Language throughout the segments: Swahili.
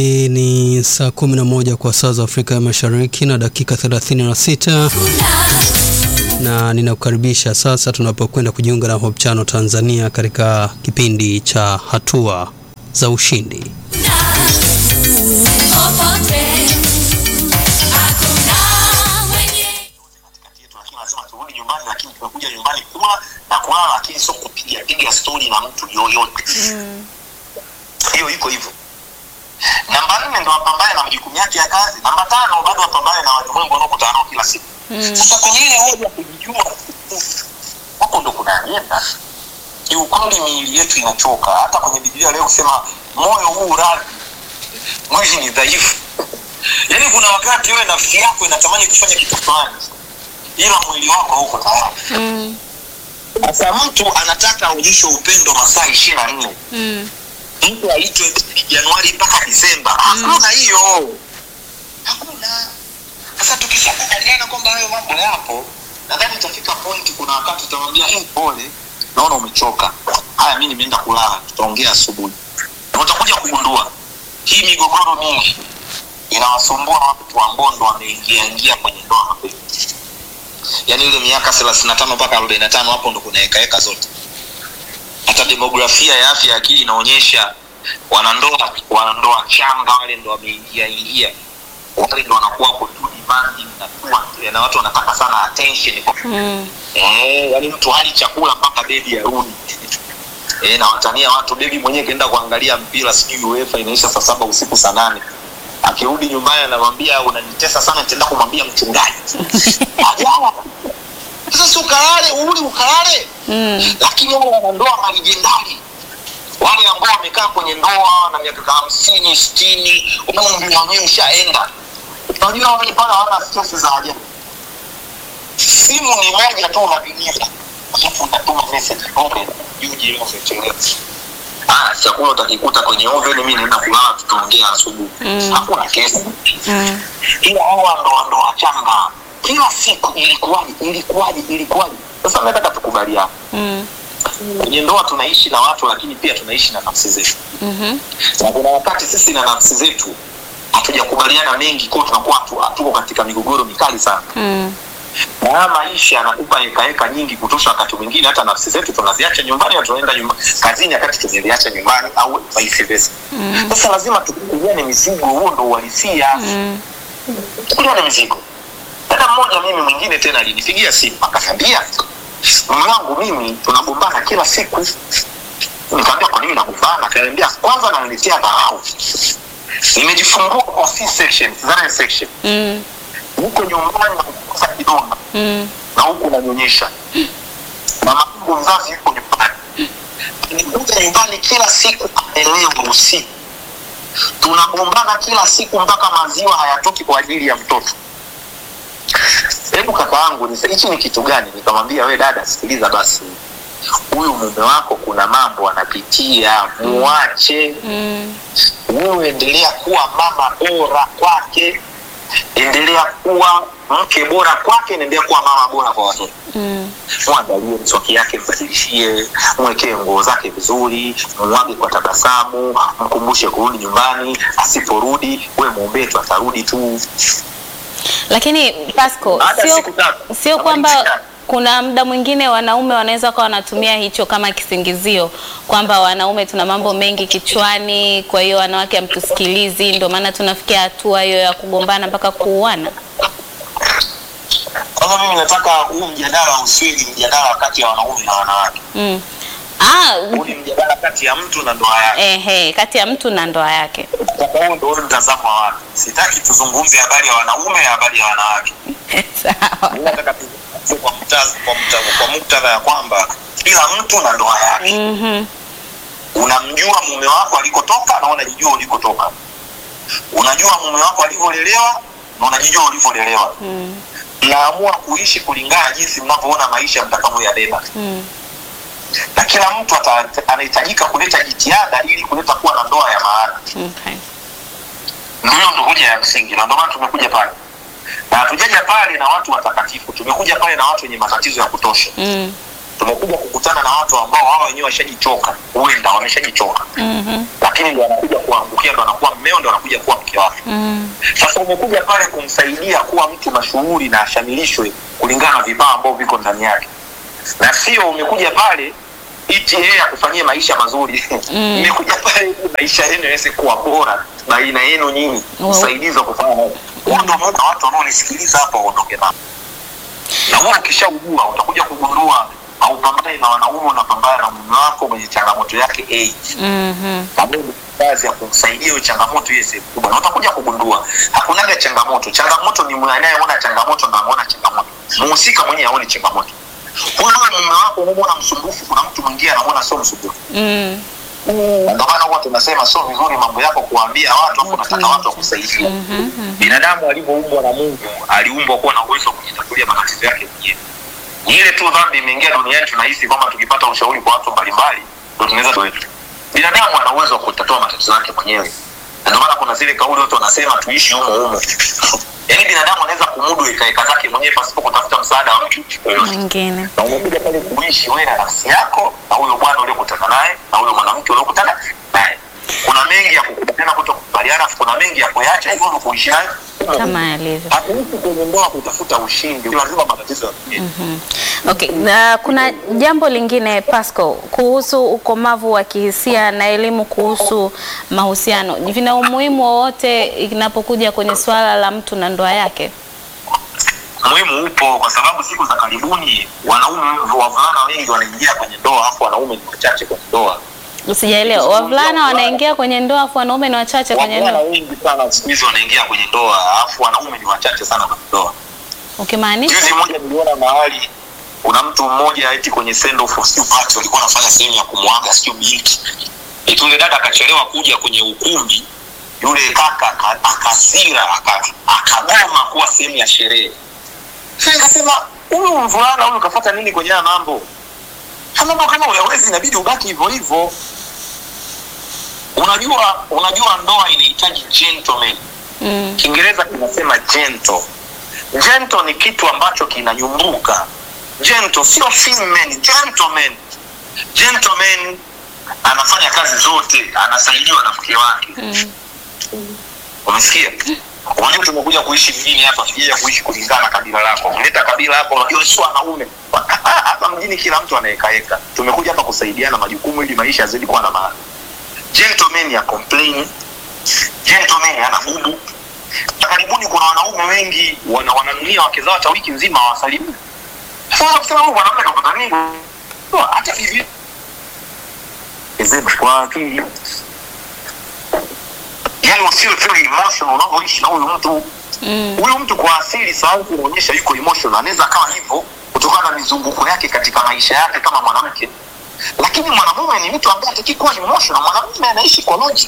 Hii ni saa kumi na moja kwa saa za Afrika ya Mashariki na dakika 36 na ninakukaribisha sasa tunapokwenda kujiunga na Hope Channel Tanzania katika kipindi cha hatua za ushindi. lazima turudi nyumbani, lakini tumekuja nyumbani kula na kulala, lakini sio kupiga piga stori na mtu yoyote. Hiyo iko hivyo. Namba nne ndo wapambane na majukumu yake ya kazi. Namba tano bado wapambane na walimwengu wanaokutana nao kila siku. Sasa kwenye ile hoja ya kujijua, huko ndo kuna ajenda. Kiukweli miili yetu inachoka. Hata kwenye Biblia leo kusema moyo huu radhi, mwili ni dhaifu. Yaani kuna wakati wewe nafsi yako inatamani kufanya kitu fulani ila mwili wako hauko tayari. Sasa mtu anataka aonyeshe upendo masaa ishirini na nne mtu aitwe Januari mpaka Disemba. Hakuna hiyo, hakuna. Sasa tukishakubaliana kwamba hayo mambo yapo, nadhani itafika point, kuna wakati utamwambia hey, pole, naona umechoka, haya, mi nimeenda kulala, tutaongea asubuhi. Na utakuja kugundua hii migogoro mingi inawasumbua watu ambao ndo wameingia ingia kwenye ndoa mapema yaani ile miaka thelathini na tano mpaka arobaini na tano hapo ndo kuna hekaheka zote hata demografia ya afya ya akili inaonyesha wanandoa wanandoa changa wale ndo wameingia ingia wale ndo wanakuwa wako too demanding na too- na watu wanataka sana attention kwa eh, yaani mtu hali chakula mpaka bebi arudi eh, na watania watu bebi mwenyewe kaenda kuangalia mpira sijui UEFA inaisha saa saba usiku saa nane akirudi nyumbani anamwambia unanitesa sana nitaenda kumwambia mchungaji ajala sasa si ukalale uli ukalale lakini wale wanandoa malijendari wale ambao wamekaa kwenye ndoa na miaka hamsini sitini umri wenyewe ushaenda unajua wale pale hawana stress za ajabu simu ni moja tu unapigia alafu unatuma message okay yuji leo umechelewa ah chakula utakikuta kwenye oven mimi naenda kulala tutaongea asubuhi hakuna kesi ila hawa ndo ndo wachanga kila siku ilikuwaje ilikuwaje ilikuwaje sasa nataka tukubaliane kwenye ndoa tunaishi na watu lakini pia tunaishi na nafsi zetu na kuna wakati sisi na nafsi zetu hatujakubaliana mengi kwao tunakuwa hatu- hatuko katika migogoro mikali sana na haya maisha yanakupa hekaheka nyingi kutosha wakati mwingine hata nafsi zetu tunaziacha nyumbani na tunaenda nyumba, kazini wakati tumeziacha nyumbani au vice versa sasa lazima tukuliane mizigo huo ndo uhalisia kuliane mizigo dada mmoja mimi mwingine tena alinipigia simu akaniambia mume wangu mimi tunagombana kila siku nikaambia kwa nini nagombana akaniambia kwanza naniletea dharau nimejifungua kwa C section cesarean section huko nyumbani nakukosa kidonda na huku nanyonyesha mama yangu mzazi yuko nyumbani nikuja nyumbani kila siku anaelewa usiku tunagombana kila siku mpaka maziwa hayatoki kwa ajili ya mtoto hebu kaka yangu nisa- hichi ni kitu gani nikamwambia we dada sikiliza basi huyu mume wako kuna mambo anapitia muache wewe endelea kuwa mama bora kwake endelea kuwa mke bora kwake naendelea kuwa mama bora kwa watoto mwangalie mswaki yake mbadilishie mwekee nguo zake vizuri mwage kwa tabasamu mkumbushe kurudi nyumbani asiporudi we mwombee tu atarudi tu Lakini Pasco, Baada ya sio siku tatu, sio kama kwamba nikishika- kuna muda mwingine wanaume wanaweza kuwa wanatumia hicho kama kisingizio kwamba wanaume tuna mambo mengi kichwani, kwa hiyo wanawake hamtusikilizi, ndio maana tunafikia hatua hiyo ya kugombana mpaka kuuana. kwanza mimi nataka huu mjadala usiwe ni mjadala kati ya wanaume na wanawake Mm. Ah, huu ni mjadala kati ya mtu na ndoa yake ehe, kati ya mtu na ndoa yake. Sasa huo ndio mtazamo wa watu sitaki tuzungumze habari ya wanaume ya habari ya wanawake Sawa. Mimi nataka tuzungumze kwa mtaz- kwa mta- kwa muktadha ya kwamba kila mtu na ndoa yake Mhm. unamjua mume wako alikotoka na unajijua ulikotoka unajua mume wako alivyolelewa na unajijua ulivyolelewa Mm. mnaamua kuishi kulingana jinsi mnavyoona maisha mtakavyoyabeba Mm. na kila mtu ata- anahitajika kuleta jitihada ili kuleta kuwa na ndoa ya maana Okay. ndiyo ndo hoja ya msingi na ndio maana tumekuja pale na hatujaja pale na watu watakatifu tumekuja pale na watu wenye matatizo ya kutosha Mm. tumekuja kukutana na watu ambao wao wenyewe washajichoka huenda wameshajichoka Mhm. lakini lakini ndo anakuja kuangukia, ndo anakuwa mmeo, ndo anakuja kuwa mke wake. Mm. Sasa umekuja pale kumsaidia kuwa mtu mashuhuri na ashamilishwe kulingana na vipawa ambavyo viko ndani yake, na sio umekuja pale iti yeye akufanyie maisha mazuri. Mm. Umekuja pale ili maisha yenu yaweze kuwa bora baina yenu nyinyi, Wow. msaidizi wa kufanya mambo. Huo ndo muda watu wanaonisikiliza hapa waondoke nao, na huo ukishaujua utakuja kugundua haupambani na wanaume, unapambana na mume wako mwenye changamoto yake age Mhm. pamoja na kazi ya kumsaidia hiyo changamoto hiyo sehemu kubwa, na utakuja kugundua hakunaga changamoto. Changamoto ni mwe- anayeona changamoto na anaona changamoto, muhusika mwenyewe aone changamoto. Wewe mume wako unamwona msumbufu, kuna mtu mwingine anamwona sio msumbufu. Mm. Na Ndio maana huwa tunasema sio vizuri mambo yako kuambia watu, afu unataka watu wakusaidie. Binadamu alivyoumbwa na Mungu aliumbwa kuwa na uwezo wa kujitatulia matatizo yake mwenyewe. Ni ile tu dhambi imeingia duniani, tunahisi kwamba tukipata ushauri kwa watu mbalimbali ndio tunaweza tuwetu. Binadamu ana uwezo wa kutatua matatizo yake mwenyewe, na ndio maana kuna zile kauli watu wanasema tuishi humo humo. Yaani binadamu anaweza kumudu ikaeka zake mwenyewe pasipo kutafuta msaada wa mtu yoyote Mwingine. na umekuja pale kuishi wewe na nafsi yako na huyo bwana uliokutana naye na huyo mwanamke uliokutana naye. Kuna mengi ya kukubaliana, kutokubaliana, kuna mengi ya kuyacha, hivyo ndio kuishi naye. Kama yalivyo. Hatuishi kwenye ndoa kutafuta ushindi, lazima matatizo yafikie. Okay, na kuna jambo lingine Pasco kuhusu ukomavu wa kihisia na elimu kuhusu mahusiano. Vina umuhimu wowote inapokuja kwenye swala la mtu na ndoa yake? Muhimu upo kwa sababu siku za karibuni wanaume wavulana wengi wanaingia kwenye ndoa, afu wanaume ni wachache kwenye ndoa. Sijaelewa. Wavulana wanaingia kwenye ndoa afu wanaume ni wachache kwenye Wavulana ndoa. wengi sana siku hizi wanaingia kwenye ndoa, afu wanaume ni wachache sana kwenye ndoa. Ukimaanisha? Juzi moja niliona mahali kuna mtu mmoja eti kwenye send off sio party walikuwa wanafanya sehemu ya kumwaga sio binti. Eti yule dada akachelewa kuja kwenye ukumbi, yule kaka aka- akasira aka- akagoma kuwa sehemu ya sherehe. Sasa nikasema huyu mvulana huyu kafuata nini kwenye haya mambo? Haya mambo kama uyawezi inabidi ubaki hivyo hivyo. Unajua unajua ndoa inahitaji gentleman. Mm. Kiingereza kinasema gentle. Gentle ni kitu ambacho kinanyumbuka. Gentle sio female, gentleman. Gentleman anafanya kazi zote, anasaidiwa na mke wake. Mm. Umesikia? Unajua tumekuja kuishi mjini hapa, tujaja kuishi kulingana na kabila lako. Unaleta kabila hapo, unajua sio wanaume. Hapa mjini kila mtu anaekaeka. Tumekuja hapa kusaidiana majukumu ili maisha yazidi kuwa na maana. Gentleman ya complain. Gentleman ana bubu. Na karibuni kuna wanaume wengi wana wananunia wake zao hata wiki nzima hawasalimii. Sasa kusema huyu mwanamke kapata nini? Hata hivi. Ezema kwa akili yani usiwe very emotional unavyoishi na huyu mtu Mm. huyu mtu kwa asili sababu kuonyesha yuko emotional anaweza akawa hivyo kutokana na mizunguko yake katika maisha yake kama mwanamke lakini mwanamume ni mtu ambaye hataki kuwa emotional mwanamume anaishi kwa logic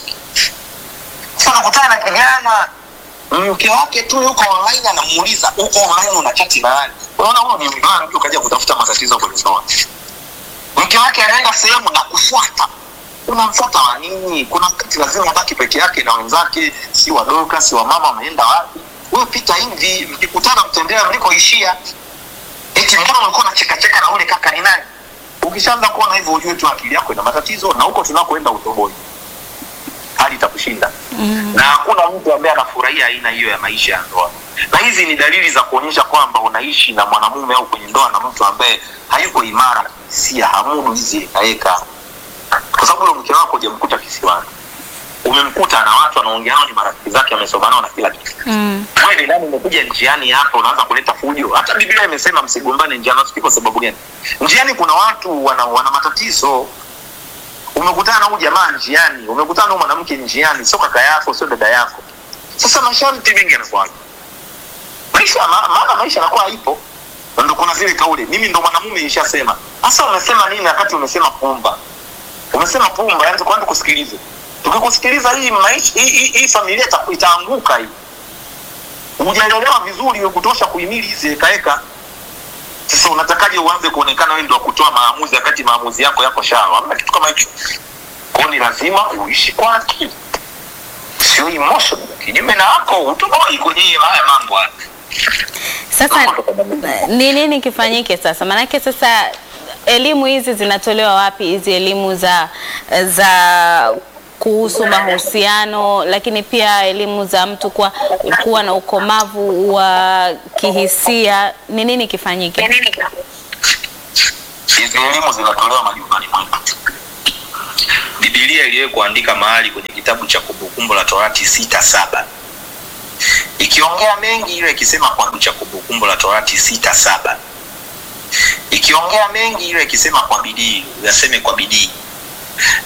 sasa nakutana na kijana mke wake tu yuko online anamuuliza uko online una chati na nani unaona huyo ni mvulana mtu kaja kutafuta matatizo kwenye ndoa mke wake anaenda sehemu na kufuata unamfuata wa nini kuna wakati lazima abaki peke yake na wenzake si wadoka si wamama wameenda wapi wewe pita hivi mkikutana mtembea mlikoishia eti mbona ulikuwa unachekacheka na ule kaka ni nani ukishaanza kuona hivyo ujue tu akili yako ina matatizo na huko tunakoenda utoboi hali itakushinda Mm. na hakuna mtu ambaye anafurahia aina hiyo ya maisha ya ndoa na hizi ni dalili za kuonyesha kwamba unaishi na mwanamume au kwenye ndoa na mtu ambaye hayuko imara kihisia hamudu hizi ekaeka kwa sababu ule mke wako hujamkuta kisiwani umemkuta na watu anaongea nao ni marafiki zake amesoma nao na kila kitu Mm. wewe ni nani umekuja njiani hapo unaanza kuleta fujo hata biblia imesema msigombane njiani nafikiri kwa sababu gani njiani kuna watu wana, wana matatizo umekutana na huyu jamaa njiani umekutana na huyu mwanamke njiani sio kaka yako sio dada yako sasa masharti mengi yanakuwa maisha ma- maana maisha yanakuwa haipo Na ndo kuna zile kauli mimi ndo mwanamume nishasema sasa umesema nini wakati umesema pumba umesema pumba yani kwanza kusikilize tukikusikiliza hii maisha hii, hii, hii familia ita- itaanguka hii hujaelewa vizuri ya kutosha kuhimili hizi ekaeka sasa unatakaje uanze kuonekana wewe ndio wa kutoa maamuzi wakati maamuzi yako yako shawa hamna kitu kama hicho kwao ni lazima uishi kwa akili sio emotion kinyume na hapo utoboi kwenye haya mambo haya Sasa ni nini kifanyike sasa? Maanake sasa elimu hizi zinatolewa wapi? Hizi elimu za za kuhusu mahusiano, lakini pia elimu za mtu kuwa, kuwa na ukomavu wa kihisia, ni nini kifanyike? hizi elimu zinatolewa majumbani mwetu bibilia iliwe kuandika mahali kwenye kitabu cha kumbukumbu la torati sita saba ikiongea mengi ile ikisema kwa cha kumbukumbu la torati sita saba ikiongea mengi ile ikisema kwa bidii uyaseme kwa bidii